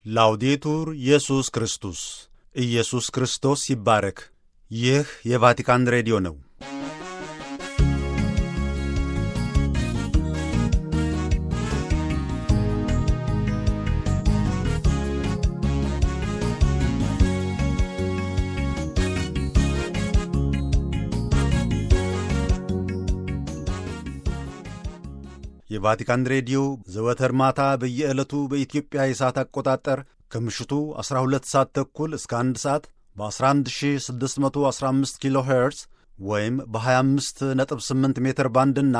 ላውዴቱር ኢየሱስ ክርስቶስ ኢየሱስ ክርስቶስ ይባረክ። ይህ የቫቲካን ሬዲዮ ነው። የቫቲካን ሬዲዮ ዘወትር ማታ በየዕለቱ በኢትዮጵያ የሰዓት አቆጣጠር ከምሽቱ 12 ሰዓት ተኩል እስከ 1 ሰዓት በ11615 ኪሎ ሄርዝ ወይም በ258 ሜትር ባንድና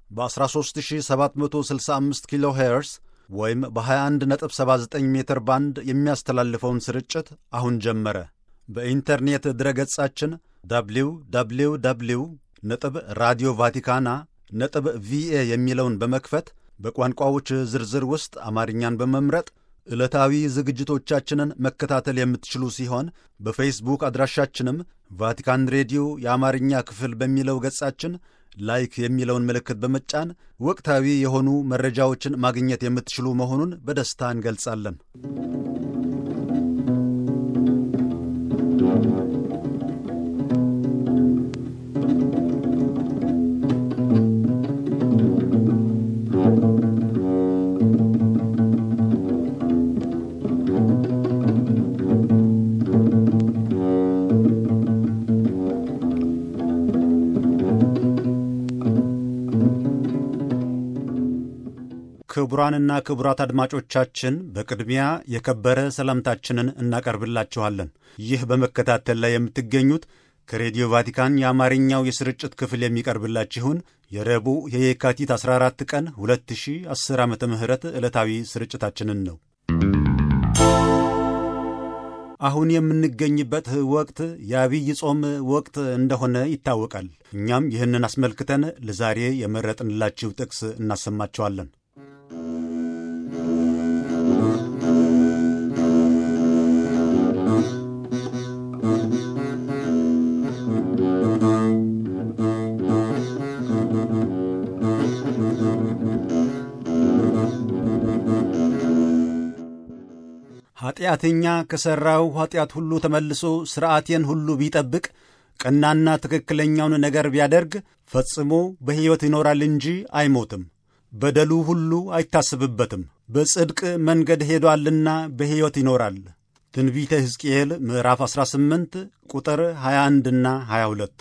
በ13765 ኪሎ ሄርዝ ወይም በ2179 ሜትር ባንድ የሚያስተላልፈውን ስርጭት አሁን ጀመረ። በኢንተርኔት ድረገጻችን ደብሊው ደብሊው ደብሊው ነጥብ ራዲዮ ቫቲካና ነጥብ ቪኤ የሚለውን በመክፈት በቋንቋዎች ዝርዝር ውስጥ አማርኛን በመምረጥ ዕለታዊ ዝግጅቶቻችንን መከታተል የምትችሉ ሲሆን በፌስቡክ አድራሻችንም ቫቲካን ሬዲዮ የአማርኛ ክፍል በሚለው ገጻችን ላይክ የሚለውን ምልክት በመጫን ወቅታዊ የሆኑ መረጃዎችን ማግኘት የምትችሉ መሆኑን በደስታ እንገልጻለን። ክቡራንና ክቡራት አድማጮቻችን በቅድሚያ የከበረ ሰላምታችንን እናቀርብላችኋለን። ይህ በመከታተል ላይ የምትገኙት ከሬዲዮ ቫቲካን የአማርኛው የስርጭት ክፍል የሚቀርብላችሁን የረቡዕ የየካቲት 14 ቀን 2010 ዓ ም ዕለታዊ ስርጭታችንን ነው። አሁን የምንገኝበት ወቅት የአብይ ጾም ወቅት እንደሆነ ይታወቃል። እኛም ይህንን አስመልክተን ለዛሬ የመረጥንላችሁ ጥቅስ እናሰማችኋለን። ኀጢአተኛ ከሠራው ኀጢአት ሁሉ ተመልሶ ሥርዓቴን ሁሉ ቢጠብቅ ቀናና ትክክለኛውን ነገር ቢያደርግ ፈጽሞ በሕይወት ይኖራል እንጂ አይሞትም። በደሉ ሁሉ አይታስብበትም። በጽድቅ መንገድ ሄዷልና በሕይወት ይኖራል። ትንቢተ ሕዝቅኤል ምዕራፍ 18 ቁጥር 21ና 22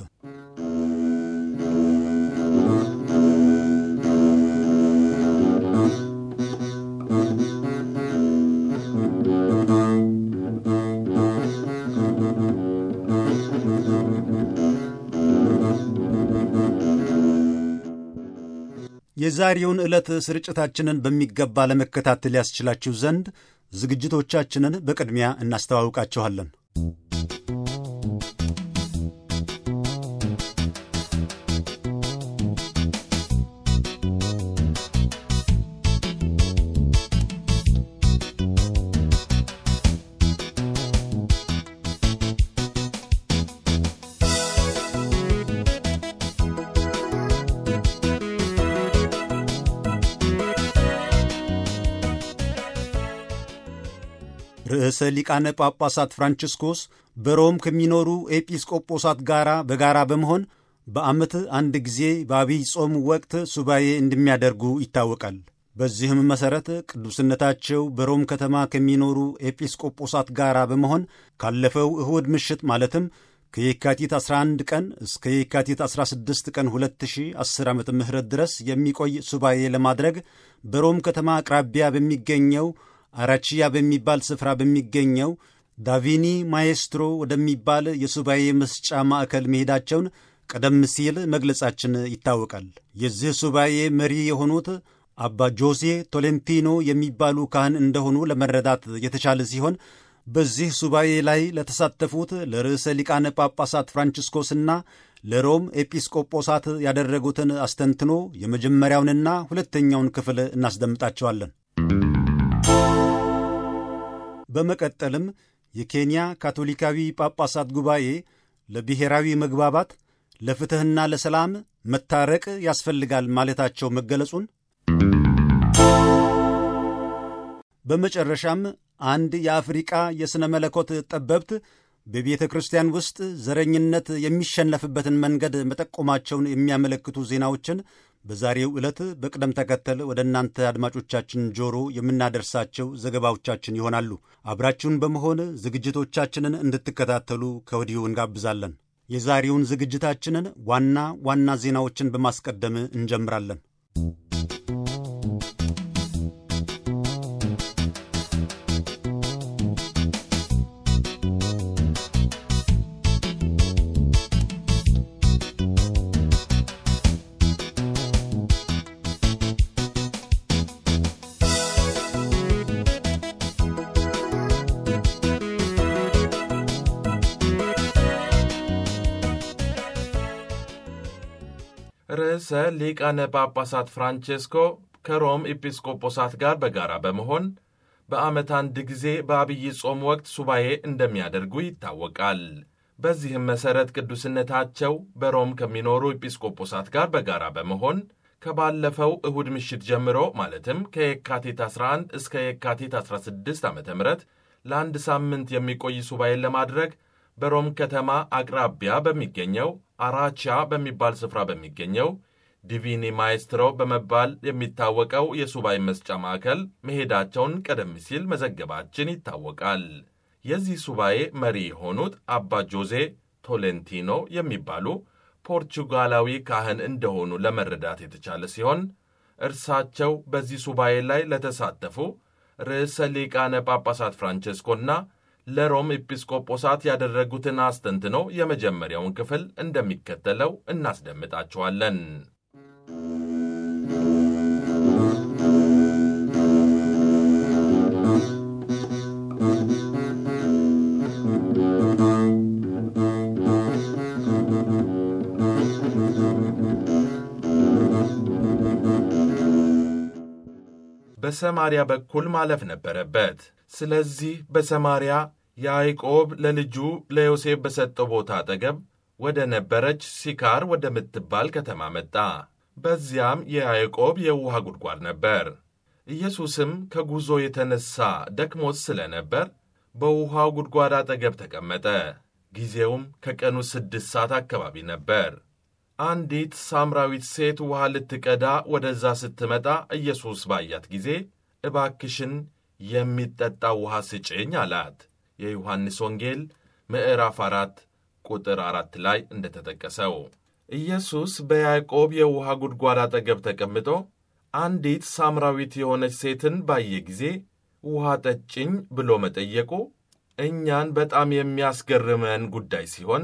የዛሬውን ዕለት ስርጭታችንን በሚገባ ለመከታተል ያስችላችሁ ዘንድ ዝግጅቶቻችንን በቅድሚያ እናስተዋውቃችኋለን። ርዕሰ ሊቃነ ጳጳሳት ፍራንቺስኮስ በሮም ከሚኖሩ ኤጲስቆጶሳት ጋር በጋራ በመሆን በዓመት አንድ ጊዜ በአብይ ጾም ወቅት ሱባኤ እንደሚያደርጉ ይታወቃል። በዚህም መሠረት ቅዱስነታቸው በሮም ከተማ ከሚኖሩ ኤጲስቆጶሳት ጋር በመሆን ካለፈው እሁድ ምሽት ማለትም ከየካቲት 11 ቀን እስከ የካቲት 16 ቀን 2010 ዓ ም ድረስ የሚቆይ ሱባኤ ለማድረግ በሮም ከተማ አቅራቢያ በሚገኘው አራቺያ በሚባል ስፍራ በሚገኘው ዳቪኒ ማኤስትሮ ወደሚባል የሱባኤ መስጫ ማዕከል መሄዳቸውን ቀደም ሲል መግለጻችን ይታወቃል። የዚህ ሱባኤ መሪ የሆኑት አባ ጆሴ ቶሌንቲኖ የሚባሉ ካህን እንደሆኑ ለመረዳት የተቻለ ሲሆን በዚህ ሱባኤ ላይ ለተሳተፉት ለርዕሰ ሊቃነ ጳጳሳት ፍራንቺስኮስና ለሮም ኤጲስቆጶሳት ያደረጉትን አስተንትኖ የመጀመሪያውንና ሁለተኛውን ክፍል እናስደምጣቸዋለን። በመቀጠልም የኬንያ ካቶሊካዊ ጳጳሳት ጉባኤ ለብሔራዊ መግባባት ለፍትሕና ለሰላም መታረቅ ያስፈልጋል ማለታቸው መገለጹን በመጨረሻም አንድ የአፍሪቃ የሥነ መለኮት ጠበብት በቤተ ክርስቲያን ውስጥ ዘረኝነት የሚሸነፍበትን መንገድ መጠቆማቸውን የሚያመለክቱ ዜናዎችን በዛሬው ዕለት በቅደም ተከተል ወደ እናንተ አድማጮቻችን ጆሮ የምናደርሳቸው ዘገባዎቻችን ይሆናሉ። አብራችሁን በመሆን ዝግጅቶቻችንን እንድትከታተሉ ከወዲሁ እንጋብዛለን። የዛሬውን ዝግጅታችንን ዋና ዋና ዜናዎችን በማስቀደም እንጀምራለን። ርዕሰ ሊቃነ ጳጳሳት ፍራንቼስኮ ከሮም ኤጲስቆጶሳት ጋር በጋራ በመሆን በዓመት አንድ ጊዜ በአብይ ጾም ወቅት ሱባኤ እንደሚያደርጉ ይታወቃል። በዚህም መሠረት ቅዱስነታቸው በሮም ከሚኖሩ ኤጲስቆጶሳት ጋር በጋራ በመሆን ከባለፈው እሁድ ምሽት ጀምሮ ማለትም ከየካቲት 11 እስከ የካቲት 16 ዓ ም ለአንድ ሳምንት የሚቆይ ሱባኤን ለማድረግ በሮም ከተማ አቅራቢያ በሚገኘው አራቻ በሚባል ስፍራ በሚገኘው ዲቪኒ ማይስትሮ በመባል የሚታወቀው የሱባኤ መስጫ ማዕከል መሄዳቸውን ቀደም ሲል መዘገባችን ይታወቃል። የዚህ ሱባኤ መሪ የሆኑት አባ ጆዜ ቶሌንቲኖ የሚባሉ ፖርቹጋላዊ ካህን እንደሆኑ ለመረዳት የተቻለ ሲሆን እርሳቸው በዚህ ሱባኤ ላይ ለተሳተፉ ርዕሰ ሊቃነ ጳጳሳት ፍራንቼስኮና ለሮም ኤጲስቆጶሳት ያደረጉትን አስተንትኖ የመጀመሪያውን ክፍል እንደሚከተለው እናስደምጣችኋለን። በሰማርያ በኩል ማለፍ ነበረበት። ስለዚህ በሰማርያ ያዕቆብ ለልጁ ለዮሴፍ በሰጠው ቦታ አጠገብ ወደ ነበረች ሲካር ወደምትባል ከተማ መጣ። በዚያም የያዕቆብ የውሃ ጉድጓድ ነበር። ኢየሱስም ከጉዞ የተነሣ ደክሞት ስለ ነበር በውሃው ጉድጓድ አጠገብ ተቀመጠ። ጊዜውም ከቀኑ ስድስት ሰዓት አካባቢ ነበር። አንዲት ሳምራዊት ሴት ውሃ ልትቀዳ ወደዛ ስትመጣ ኢየሱስ ባያት ጊዜ እባክሽን የሚጠጣ ውሃ ስጭኝ አላት። የዮሐንስ ወንጌል ምዕራፍ አራት ቁጥር አራት ላይ እንደተጠቀሰው ኢየሱስ በያዕቆብ የውሃ ጉድጓድ አጠገብ ተቀምጦ አንዲት ሳምራዊት የሆነች ሴትን ባየ ጊዜ ውሃ ጠጭኝ ብሎ መጠየቁ እኛን በጣም የሚያስገርመን ጉዳይ ሲሆን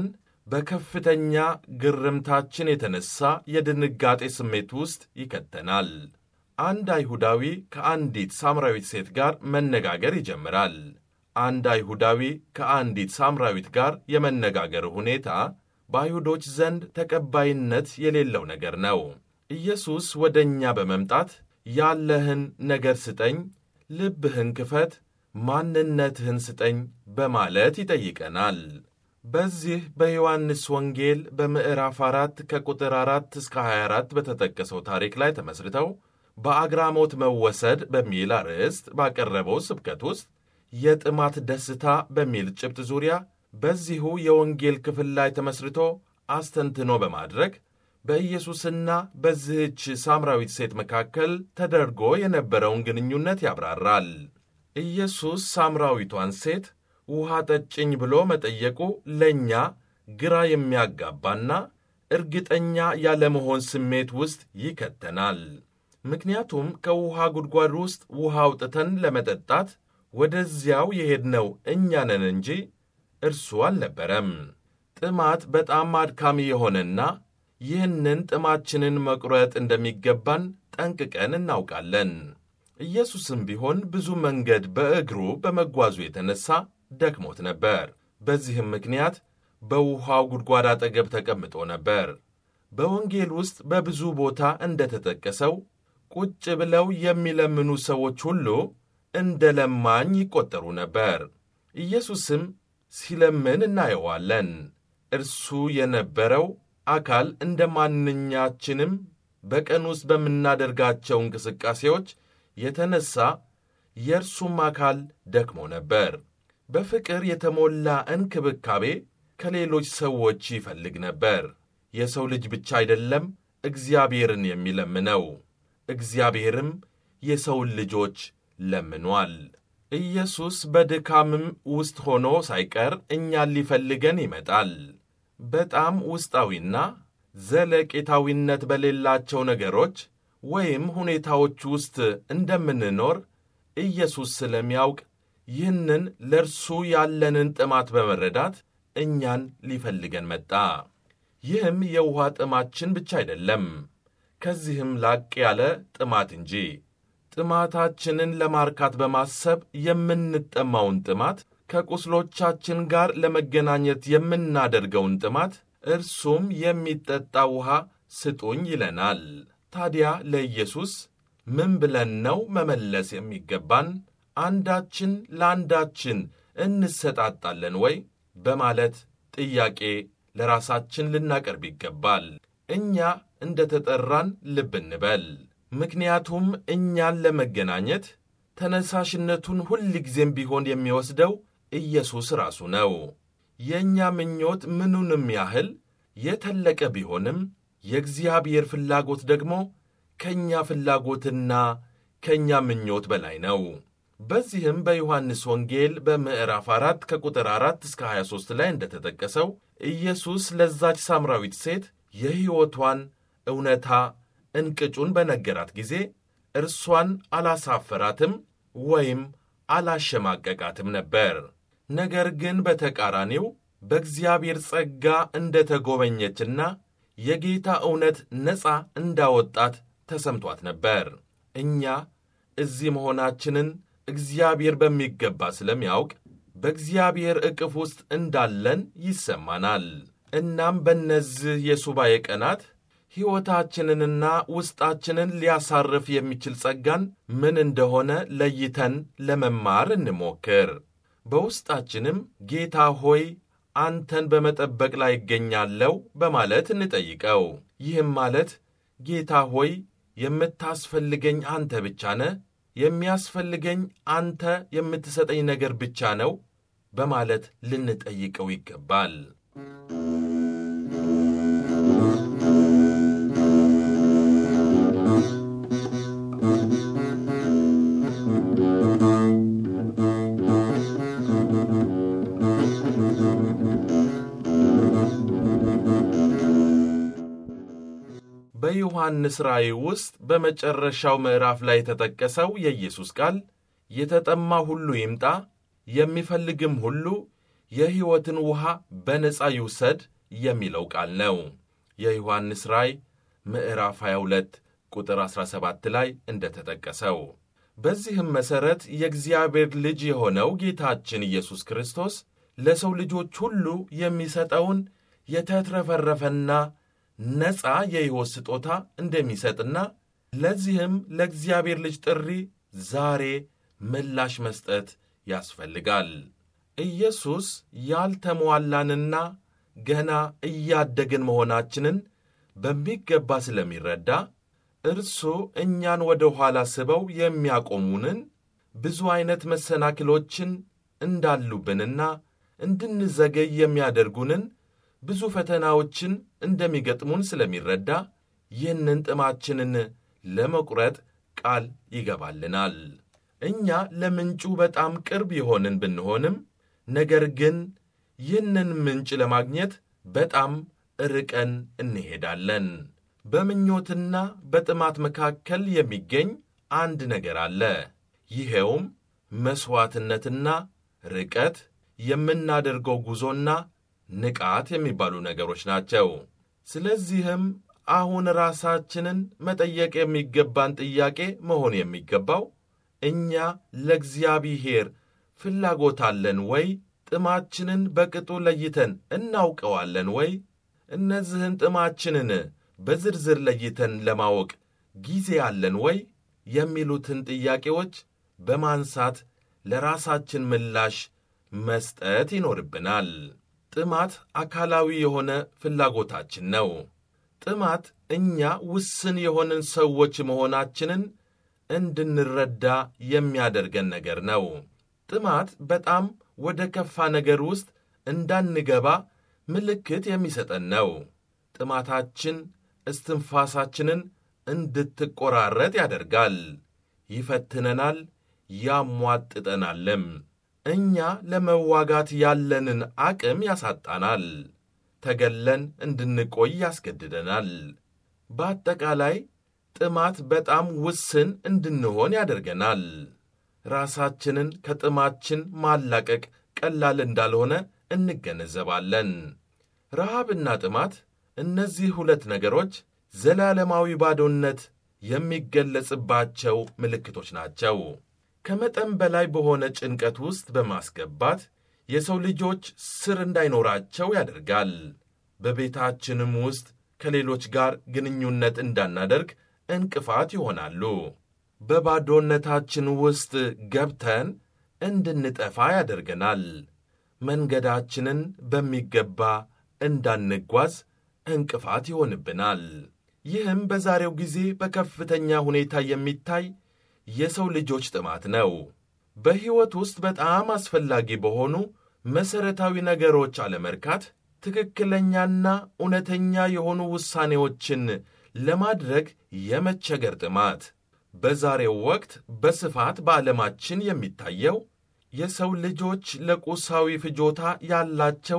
በከፍተኛ ግርምታችን የተነሳ የድንጋጤ ስሜት ውስጥ ይከተናል። አንድ አይሁዳዊ ከአንዲት ሳምራዊት ሴት ጋር መነጋገር ይጀምራል። አንድ አይሁዳዊ ከአንዲት ሳምራዊት ጋር የመነጋገር ሁኔታ በአይሁዶች ዘንድ ተቀባይነት የሌለው ነገር ነው። ኢየሱስ ወደ እኛ በመምጣት ያለህን ነገር ስጠኝ፣ ልብህን ክፈት፣ ማንነትህን ስጠኝ በማለት ይጠይቀናል። በዚህ በዮሐንስ ወንጌል በምዕራፍ አራት ከቁጥር አራት እስከ 24 በተጠቀሰው ታሪክ ላይ ተመስርተው በአግራሞት መወሰድ በሚል አርዕስት ባቀረበው ስብከት ውስጥ የጥማት ደስታ በሚል ጭብጥ ዙሪያ በዚሁ የወንጌል ክፍል ላይ ተመስርቶ አስተንትኖ በማድረግ በኢየሱስና በዚህች ሳምራዊት ሴት መካከል ተደርጎ የነበረውን ግንኙነት ያብራራል። ኢየሱስ ሳምራዊቷን ሴት ውሃ ጠጭኝ ብሎ መጠየቁ ለእኛ ግራ የሚያጋባና እርግጠኛ ያለመሆን ስሜት ውስጥ ይከተናል። ምክንያቱም ከውሃ ጉድጓድ ውስጥ ውሃ አውጥተን ለመጠጣት ወደዚያው የሄድነው እኛ ነን እንጂ እርሱ አልነበረም። ጥማት በጣም አድካሚ የሆነና ይህንን ጥማችንን መቁረጥ እንደሚገባን ጠንቅቀን እናውቃለን። ኢየሱስም ቢሆን ብዙ መንገድ በእግሩ በመጓዙ የተነሳ ደክሞት ነበር። በዚህም ምክንያት በውሃው ጉድጓድ አጠገብ ተቀምጦ ነበር። በወንጌል ውስጥ በብዙ ቦታ እንደተጠቀሰው ቁጭ ብለው የሚለምኑ ሰዎች ሁሉ እንደ ለማኝ ይቆጠሩ ነበር። ኢየሱስም ሲለምን እናየዋለን። እርሱ የነበረው አካል እንደ ማንኛችንም በቀን ውስጥ በምናደርጋቸው እንቅስቃሴዎች የተነሳ የእርሱም አካል ደክሞ ነበር። በፍቅር የተሞላ እንክብካቤ ከሌሎች ሰዎች ይፈልግ ነበር። የሰው ልጅ ብቻ አይደለም እግዚአብሔርን የሚለምነው፣ እግዚአብሔርም የሰውን ልጆች ለምኗል። ኢየሱስ በድካምም ውስጥ ሆኖ ሳይቀር እኛን ሊፈልገን ይመጣል። በጣም ውስጣዊና ዘለቄታዊነት በሌላቸው ነገሮች ወይም ሁኔታዎች ውስጥ እንደምንኖር ኢየሱስ ስለሚያውቅ ይህንን ለእርሱ ያለንን ጥማት በመረዳት እኛን ሊፈልገን መጣ። ይህም የውኃ ጥማችን ብቻ አይደለም፣ ከዚህም ላቅ ያለ ጥማት እንጂ። ጥማታችንን ለማርካት በማሰብ የምንጠማውን ጥማት፣ ከቁስሎቻችን ጋር ለመገናኘት የምናደርገውን ጥማት፣ እርሱም የሚጠጣ ውኃ ስጡኝ ይለናል። ታዲያ ለኢየሱስ ምን ብለን ነው መመለስ የሚገባን? አንዳችን ለአንዳችን እንሰጣጣለን ወይ? በማለት ጥያቄ ለራሳችን ልናቀርብ ይገባል። እኛ እንደ ተጠራን ልብ እንበል። ምክንያቱም እኛን ለመገናኘት ተነሳሽነቱን ሁል ጊዜም ቢሆን የሚወስደው ኢየሱስ ራሱ ነው። የእኛ ምኞት ምኑንም ያህል የተለቀ ቢሆንም የእግዚአብሔር ፍላጎት ደግሞ ከእኛ ፍላጎትና ከእኛ ምኞት በላይ ነው። በዚህም በዮሐንስ ወንጌል በምዕራፍ 4 ከቁጥር 4 እስከ 23 ላይ እንደተጠቀሰው ኢየሱስ ለዛች ሳምራዊት ሴት የሕይወቷን እውነታ እንቅጩን በነገራት ጊዜ እርሷን አላሳፈራትም ወይም አላሸማቀቃትም ነበር። ነገር ግን በተቃራኒው በእግዚአብሔር ጸጋ እንደ ተጎበኘችና የጌታ እውነት ነፃ እንዳወጣት ተሰምቷት ነበር። እኛ እዚህ መሆናችንን እግዚአብሔር በሚገባ ስለሚያውቅ በእግዚአብሔር ዕቅፍ ውስጥ እንዳለን ይሰማናል። እናም በእነዚህ የሱባኤ ቀናት ሕይወታችንንና ውስጣችንን ሊያሳርፍ የሚችል ጸጋን ምን እንደሆነ ለይተን ለመማር እንሞክር። በውስጣችንም ጌታ ሆይ አንተን በመጠበቅ ላይ ይገኛለሁ በማለት እንጠይቀው። ይህም ማለት ጌታ ሆይ የምታስፈልገኝ አንተ ብቻ ነህ፣ የሚያስፈልገኝ አንተ የምትሰጠኝ ነገር ብቻ ነው በማለት ልንጠይቀው ይገባል። በዮሐንስ ራእይ ውስጥ በመጨረሻው ምዕራፍ ላይ የተጠቀሰው የኢየሱስ ቃል የተጠማ ሁሉ ይምጣ፣ የሚፈልግም ሁሉ የሕይወትን ውሃ በነፃ ይውሰድ የሚለው ቃል ነው። የዮሐንስ ራእይ ምዕራፍ 22 ቁጥር 17 ላይ እንደተጠቀሰው። በዚህም መሠረት የእግዚአብሔር ልጅ የሆነው ጌታችን ኢየሱስ ክርስቶስ ለሰው ልጆች ሁሉ የሚሰጠውን የተትረፈረፈና ነፃ የሕይወት ስጦታ እንደሚሰጥና ለዚህም ለእግዚአብሔር ልጅ ጥሪ ዛሬ ምላሽ መስጠት ያስፈልጋል። ኢየሱስ ያልተሟላንና ገና እያደግን መሆናችንን በሚገባ ስለሚረዳ እርሱ እኛን ወደ ኋላ ስበው የሚያቆሙንን ብዙ ዐይነት መሰናክሎችን እንዳሉብንና እንድንዘገይ የሚያደርጉንን ብዙ ፈተናዎችን እንደሚገጥሙን ስለሚረዳ ይህንን ጥማችንን ለመቁረጥ ቃል ይገባልናል። እኛ ለምንጩ በጣም ቅርብ የሆንን ብንሆንም ነገር ግን ይህንን ምንጭ ለማግኘት በጣም ርቀን እንሄዳለን። በምኞትና በጥማት መካከል የሚገኝ አንድ ነገር አለ። ይሄውም መሥዋዕትነትና ርቀት፣ የምናደርገው ጉዞና ንቃት የሚባሉ ነገሮች ናቸው። ስለዚህም አሁን ራሳችንን መጠየቅ የሚገባን ጥያቄ መሆን የሚገባው እኛ ለእግዚአብሔር ፍላጎት አለን ወይ? ጥማችንን በቅጡ ለይተን እናውቀዋለን ወይ? እነዚህን ጥማችንን በዝርዝር ለይተን ለማወቅ ጊዜ አለን ወይ? የሚሉትን ጥያቄዎች በማንሳት ለራሳችን ምላሽ መስጠት ይኖርብናል። ጥማት አካላዊ የሆነ ፍላጎታችን ነው። ጥማት እኛ ውስን የሆንን ሰዎች መሆናችንን እንድንረዳ የሚያደርገን ነገር ነው። ጥማት በጣም ወደ ከፋ ነገር ውስጥ እንዳንገባ ምልክት የሚሰጠን ነው። ጥማታችን እስትንፋሳችንን እንድትቆራረጥ ያደርጋል፣ ይፈትነናል፣ ያሟጥጠናልም። እኛ ለመዋጋት ያለንን አቅም ያሳጣናል፣ ተገለን እንድንቆይ ያስገድደናል። በአጠቃላይ ጥማት በጣም ውስን እንድንሆን ያደርገናል። ራሳችንን ከጥማችን ማላቀቅ ቀላል እንዳልሆነ እንገነዘባለን። ረሃብና ጥማት፣ እነዚህ ሁለት ነገሮች ዘላለማዊ ባዶነት የሚገለጽባቸው ምልክቶች ናቸው። ከመጠን በላይ በሆነ ጭንቀት ውስጥ በማስገባት የሰው ልጆች ስር እንዳይኖራቸው ያደርጋል። በቤታችንም ውስጥ ከሌሎች ጋር ግንኙነት እንዳናደርግ እንቅፋት ይሆናሉ። በባዶነታችን ውስጥ ገብተን እንድንጠፋ ያደርገናል። መንገዳችንን በሚገባ እንዳንጓዝ እንቅፋት ይሆንብናል። ይህም በዛሬው ጊዜ በከፍተኛ ሁኔታ የሚታይ የሰው ልጆች ጥማት ነው። በሕይወት ውስጥ በጣም አስፈላጊ በሆኑ መሠረታዊ ነገሮች አለመርካት፣ ትክክለኛና እውነተኛ የሆኑ ውሳኔዎችን ለማድረግ የመቸገር ጥማት በዛሬው ወቅት በስፋት በዓለማችን የሚታየው የሰው ልጆች ለቁሳዊ ፍጆታ ያላቸው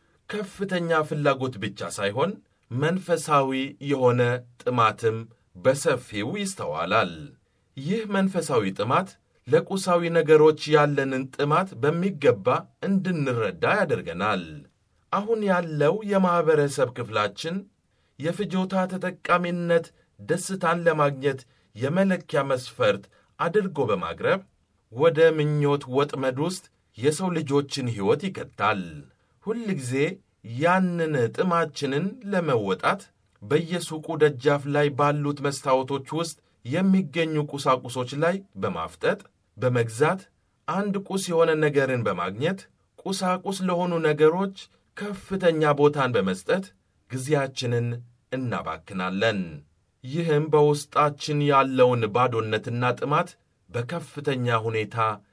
ከፍተኛ ፍላጎት ብቻ ሳይሆን መንፈሳዊ የሆነ ጥማትም በሰፊው ይስተዋላል። ይህ መንፈሳዊ ጥማት ለቁሳዊ ነገሮች ያለንን ጥማት በሚገባ እንድንረዳ ያደርገናል። አሁን ያለው የማኅበረሰብ ክፍላችን የፍጆታ ተጠቃሚነት ደስታን ለማግኘት የመለኪያ መስፈርት አድርጎ በማቅረብ ወደ ምኞት ወጥመድ ውስጥ የሰው ልጆችን ሕይወት ይከታል። ሁል ጊዜ ያንን ጥማችንን ለመወጣት በየሱቁ ደጃፍ ላይ ባሉት መስታወቶች ውስጥ የሚገኙ ቁሳቁሶች ላይ በማፍጠጥ በመግዛት አንድ ቁስ የሆነ ነገርን በማግኘት ቁሳቁስ ለሆኑ ነገሮች ከፍተኛ ቦታን በመስጠት ጊዜያችንን እናባክናለን። ይህም በውስጣችን ያለውን ባዶነትና ጥማት በከፍተኛ ሁኔታ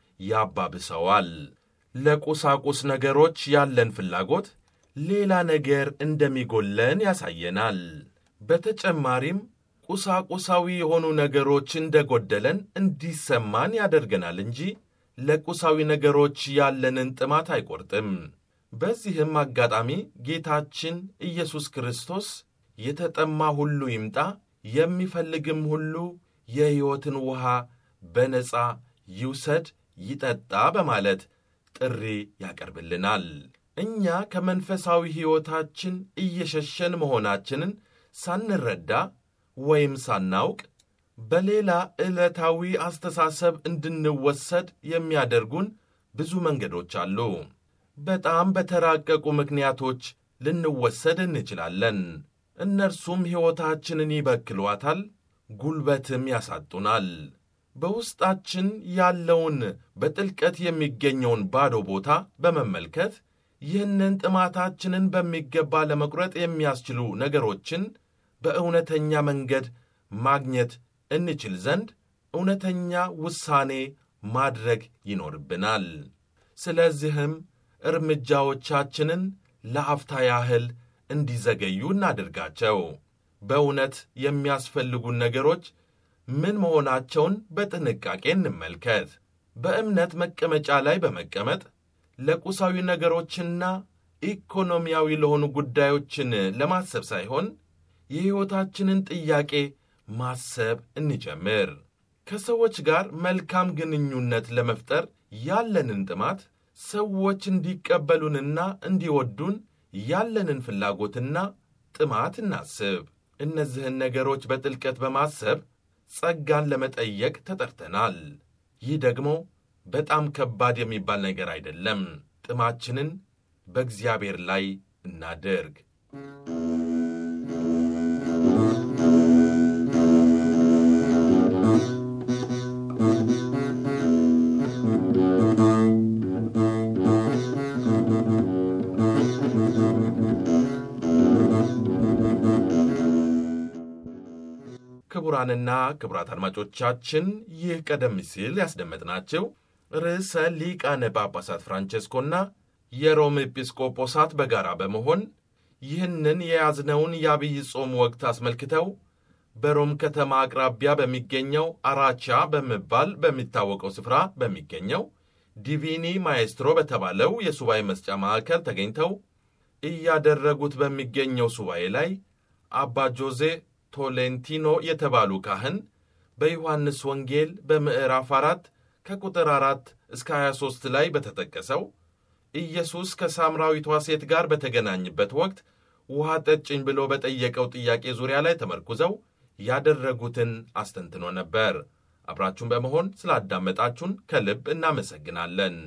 ያባብሰዋል። ለቁሳቁስ ነገሮች ያለን ፍላጎት ሌላ ነገር እንደሚጎለን ያሳየናል። በተጨማሪም ቁሳቁሳዊ የሆኑ ነገሮች እንደጎደለን እንዲሰማን ያደርገናል እንጂ ለቁሳዊ ነገሮች ያለንን ጥማት አይቆርጥም። በዚህም አጋጣሚ ጌታችን ኢየሱስ ክርስቶስ የተጠማ ሁሉ ይምጣ፣ የሚፈልግም ሁሉ የሕይወትን ውሃ በነፃ ይውሰድ ይጠጣ በማለት ጥሪ ያቀርብልናል። እኛ ከመንፈሳዊ ሕይወታችን እየሸሸን መሆናችንን ሳንረዳ ወይም ሳናውቅ በሌላ ዕለታዊ አስተሳሰብ እንድንወሰድ የሚያደርጉን ብዙ መንገዶች አሉ። በጣም በተራቀቁ ምክንያቶች ልንወሰድ እንችላለን። እነርሱም ሕይወታችንን ይበክሏታል፣ ጉልበትም ያሳጡናል። በውስጣችን ያለውን በጥልቀት የሚገኘውን ባዶ ቦታ በመመልከት ይህንን ጥማታችንን በሚገባ ለመቁረጥ የሚያስችሉ ነገሮችን በእውነተኛ መንገድ ማግኘት እንችል ዘንድ እውነተኛ ውሳኔ ማድረግ ይኖርብናል። ስለዚህም እርምጃዎቻችንን ለአፍታ ያህል እንዲዘገዩ እናድርጋቸው። በእውነት የሚያስፈልጉን ነገሮች ምን መሆናቸውን በጥንቃቄ እንመልከት። በእምነት መቀመጫ ላይ በመቀመጥ ለቁሳዊ ነገሮችና ኢኮኖሚያዊ ለሆኑ ጉዳዮችን ለማሰብ ሳይሆን የሕይወታችንን ጥያቄ ማሰብ እንጀምር። ከሰዎች ጋር መልካም ግንኙነት ለመፍጠር ያለንን ጥማት፣ ሰዎች እንዲቀበሉንና እንዲወዱን ያለንን ፍላጎትና ጥማት እናስብ። እነዚህን ነገሮች በጥልቀት በማሰብ ጸጋን ለመጠየቅ ተጠርተናል። ይህ ደግሞ በጣም ከባድ የሚባል ነገር አይደለም። ጥማችንን በእግዚአብሔር ላይ እናድርግ። ክቡራንና ክቡራት አድማጮቻችን ይህ ቀደም ሲል ያስደመጥናቸው ርዕሰ ሊቃነ ጳጳሳት ፍራንቼስኮና የሮም ኤጲስቆጶሳት በጋራ በመሆን ይህንን የያዝነውን የአብይ ጾም ወቅት አስመልክተው በሮም ከተማ አቅራቢያ በሚገኘው አራቻ በመባል በሚታወቀው ስፍራ በሚገኘው ዲቪኒ ማኤስትሮ በተባለው የሱባኤ መስጫ ማዕከል ተገኝተው እያደረጉት በሚገኘው ሱባኤ ላይ አባ ጆዜ ቶሌንቲኖ የተባሉ ካህን በዮሐንስ ወንጌል በምዕራፍ አራት ከቁጥር አራት እስከ 23 ላይ በተጠቀሰው ኢየሱስ ከሳምራዊቷ ሴት ጋር በተገናኝበት ወቅት ውሃ ጠጭኝ ብሎ በጠየቀው ጥያቄ ዙሪያ ላይ ተመርኩዘው ያደረጉትን አስተንትኖ ነበር። አብራችሁን በመሆን ስላዳመጣችሁን ከልብ እናመሰግናለን።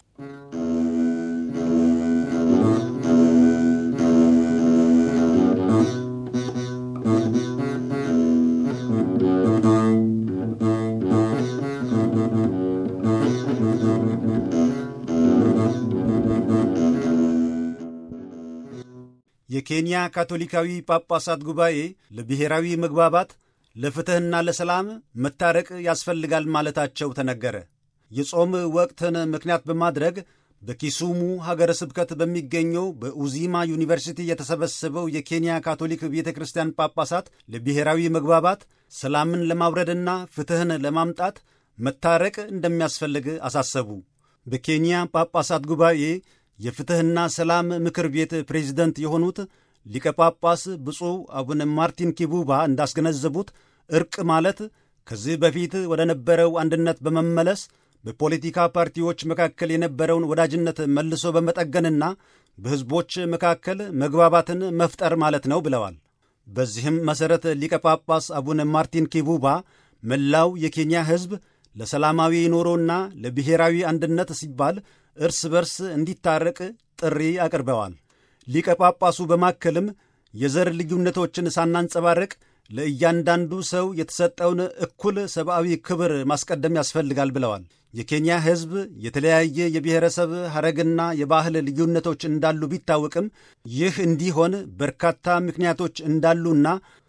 የኬንያ ካቶሊካዊ ጳጳሳት ጉባኤ ለብሔራዊ መግባባት ለፍትሕና ለሰላም መታረቅ ያስፈልጋል ማለታቸው ተነገረ። የጾም ወቅትን ምክንያት በማድረግ በኪሱሙ ሀገረ ስብከት በሚገኘው በኡዚማ ዩኒቨርሲቲ የተሰበሰበው የኬንያ ካቶሊክ ቤተ ክርስቲያን ጳጳሳት ለብሔራዊ መግባባት ሰላምን ለማውረድና ፍትሕን ለማምጣት መታረቅ እንደሚያስፈልግ አሳሰቡ። በኬንያ ጳጳሳት ጉባኤ የፍትሕና ሰላም ምክር ቤት ፕሬዚደንት የሆኑት ሊቀ ጳጳስ ብፁዕ አቡነ ማርቲን ኪቡባ እንዳስገነዘቡት ዕርቅ ማለት ከዚህ በፊት ወደ ነበረው አንድነት በመመለስ በፖለቲካ ፓርቲዎች መካከል የነበረውን ወዳጅነት መልሶ በመጠገንና በሕዝቦች መካከል መግባባትን መፍጠር ማለት ነው ብለዋል። በዚህም መሠረት ሊቀ ጳጳስ አቡነ ማርቲን ኪቡባ መላው የኬንያ ሕዝብ ለሰላማዊ ኑሮና ለብሔራዊ አንድነት ሲባል እርስ በርስ እንዲታረቅ ጥሪ አቅርበዋል። ሊቀ ጳጳሱ በማከልም የዘር ልዩነቶችን ሳናንጸባርቅ ለእያንዳንዱ ሰው የተሰጠውን እኩል ሰብአዊ ክብር ማስቀደም ያስፈልጋል ብለዋል። የኬንያ ሕዝብ የተለያየ የብሔረሰብ ሐረግና የባህል ልዩነቶች እንዳሉ ቢታወቅም ይህ እንዲሆን በርካታ ምክንያቶች እንዳሉና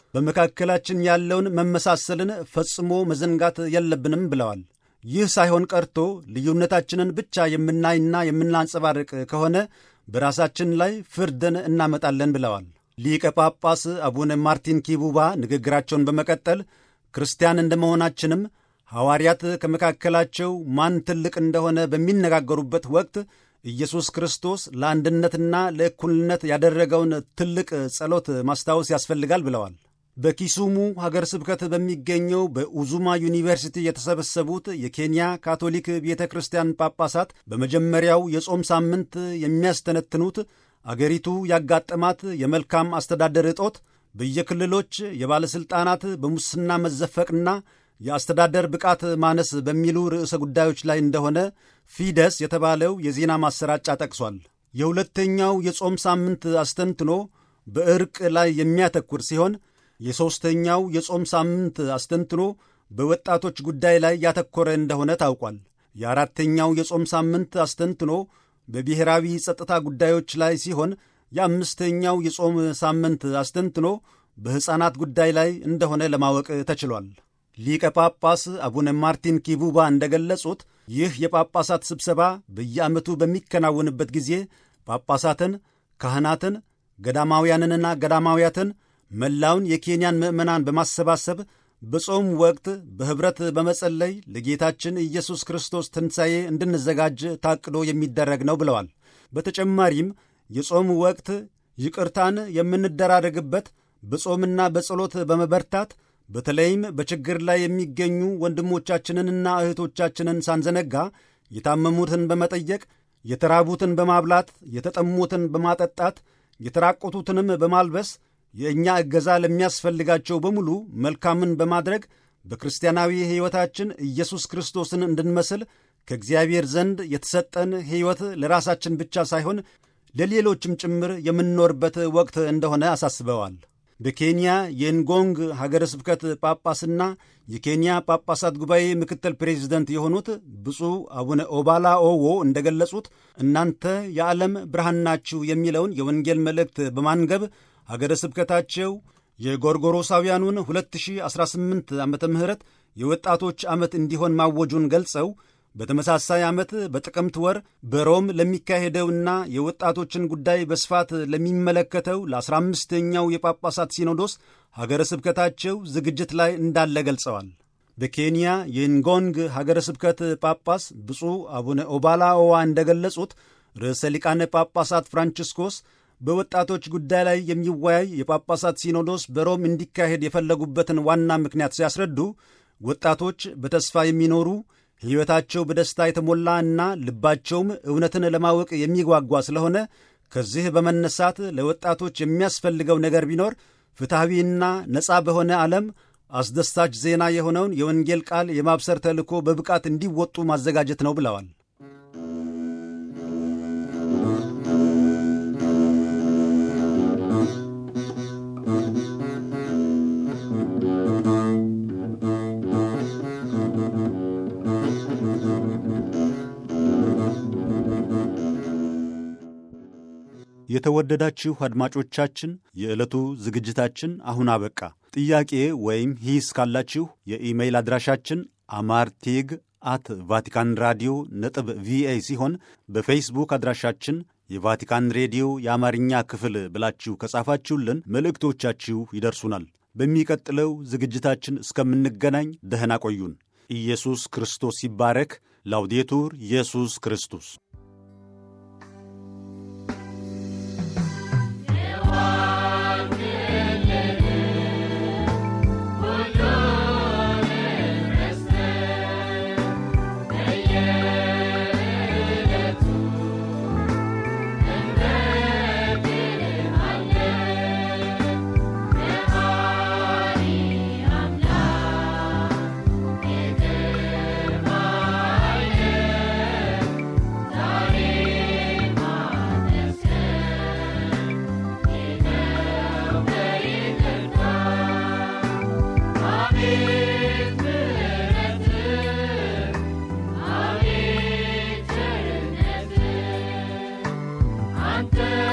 በመካከላችን ያለውን መመሳሰልን ፈጽሞ መዘንጋት የለብንም ብለዋል። ይህ ሳይሆን ቀርቶ ልዩነታችንን ብቻ የምናይና የምናንጸባርቅ ከሆነ በራሳችን ላይ ፍርድን እናመጣለን ብለዋል። ሊቀ ጳጳስ አቡነ ማርቲን ኪቡባ ንግግራቸውን በመቀጠል ክርስቲያን እንደመሆናችንም ሐዋርያት ከመካከላቸው ማን ትልቅ እንደሆነ በሚነጋገሩበት ወቅት ኢየሱስ ክርስቶስ ለአንድነትና ለእኩልነት ያደረገውን ትልቅ ጸሎት ማስታወስ ያስፈልጋል ብለዋል። በኪሱሙ ሀገር ስብከት በሚገኘው በኡዙማ ዩኒቨርሲቲ የተሰበሰቡት የኬንያ ካቶሊክ ቤተ ክርስቲያን ጳጳሳት በመጀመሪያው የጾም ሳምንት የሚያስተነትኑት አገሪቱ ያጋጠማት የመልካም አስተዳደር እጦት፣ በየክልሎች የባለሥልጣናት በሙስና መዘፈቅና የአስተዳደር ብቃት ማነስ በሚሉ ርዕሰ ጉዳዮች ላይ እንደሆነ ፊደስ የተባለው የዜና ማሰራጫ ጠቅሷል። የሁለተኛው የጾም ሳምንት አስተንትኖ በእርቅ ላይ የሚያተኩር ሲሆን የሦስተኛው የጾም ሳምንት አስተንትኖ በወጣቶች ጉዳይ ላይ ያተኮረ እንደሆነ ታውቋል። የአራተኛው የጾም ሳምንት አስተንትኖ በብሔራዊ ጸጥታ ጉዳዮች ላይ ሲሆን የአምስተኛው የጾም ሳምንት አስተንትኖ በሕፃናት ጉዳይ ላይ እንደሆነ ለማወቅ ተችሏል። ሊቀ ጳጳስ አቡነ ማርቲን ኪቡባ እንደገለጹት ይህ የጳጳሳት ስብሰባ በየዓመቱ በሚከናወንበት ጊዜ ጳጳሳትን፣ ካህናትን፣ ገዳማውያንንና ገዳማውያትን መላውን የኬንያን ምዕመናን በማሰባሰብ በጾም ወቅት በኅብረት በመጸለይ ለጌታችን ኢየሱስ ክርስቶስ ትንሣኤ እንድንዘጋጅ ታቅዶ የሚደረግ ነው ብለዋል። በተጨማሪም የጾም ወቅት ይቅርታን የምንደራረግበት በጾምና በጸሎት በመበርታት በተለይም በችግር ላይ የሚገኙ ወንድሞቻችንንና እህቶቻችንን ሳንዘነጋ የታመሙትን በመጠየቅ የተራቡትን በማብላት የተጠሙትን በማጠጣት የተራቆቱትንም በማልበስ የእኛ እገዛ ለሚያስፈልጋቸው በሙሉ መልካምን በማድረግ በክርስቲያናዊ ሕይወታችን ኢየሱስ ክርስቶስን እንድንመስል ከእግዚአብሔር ዘንድ የተሰጠን ሕይወት ለራሳችን ብቻ ሳይሆን ለሌሎችም ጭምር የምንኖርበት ወቅት እንደሆነ አሳስበዋል። በኬንያ የንጎንግ ሀገረ ስብከት ጳጳስና የኬንያ ጳጳሳት ጉባኤ ምክትል ፕሬዚደንት የሆኑት ብፁዕ አቡነ ኦባላ ኦዎ እንደገለጹት እናንተ የዓለም ብርሃን ናችሁ የሚለውን የወንጌል መልእክት በማንገብ ሀገረ ስብከታቸው የጎርጎሮሳውያኑን 2018 ዓ ም የወጣቶች ዓመት እንዲሆን ማወጁን ገልጸው በተመሳሳይ ዓመት በጥቅምት ወር በሮም ለሚካሄደውና የወጣቶችን ጉዳይ በስፋት ለሚመለከተው ለ15ኛው የጳጳሳት ሲኖዶስ ሀገረ ስብከታቸው ዝግጅት ላይ እንዳለ ገልጸዋል። በኬንያ የንጎንግ ሀገረ ስብከት ጳጳስ ብፁዕ አቡነ ኦባላኦዋ እንደገለጹት ርዕሰ ሊቃነ ጳጳሳት ፍራንቺስኮስ በወጣቶች ጉዳይ ላይ የሚወያይ የጳጳሳት ሲኖዶስ በሮም እንዲካሄድ የፈለጉበትን ዋና ምክንያት ሲያስረዱ ወጣቶች በተስፋ የሚኖሩ ሕይወታቸው በደስታ የተሞላ እና ልባቸውም እውነትን ለማወቅ የሚጓጓ ስለሆነ ከዚህ በመነሳት ለወጣቶች የሚያስፈልገው ነገር ቢኖር ፍትሐዊና ነፃ በሆነ ዓለም አስደሳች ዜና የሆነውን የወንጌል ቃል የማብሰር ተልእኮ በብቃት እንዲወጡ ማዘጋጀት ነው ብለዋል። የተወደዳችሁ አድማጮቻችን የዕለቱ ዝግጅታችን አሁን አበቃ። ጥያቄ ወይም ሂስ ካላችሁ የኢሜይል አድራሻችን አማርቴግ አት ቫቲካን ራዲዮ ነጥብ ቪኦኤ ሲሆን በፌስቡክ አድራሻችን የቫቲካን ሬዲዮ የአማርኛ ክፍል ብላችሁ ከጻፋችሁልን መልእክቶቻችሁ ይደርሱናል። በሚቀጥለው ዝግጅታችን እስከምንገናኝ ደህና ቆዩን። ኢየሱስ ክርስቶስ ይባረክ። ላውዴቱር ኢየሱስ ክርስቶስ አንተ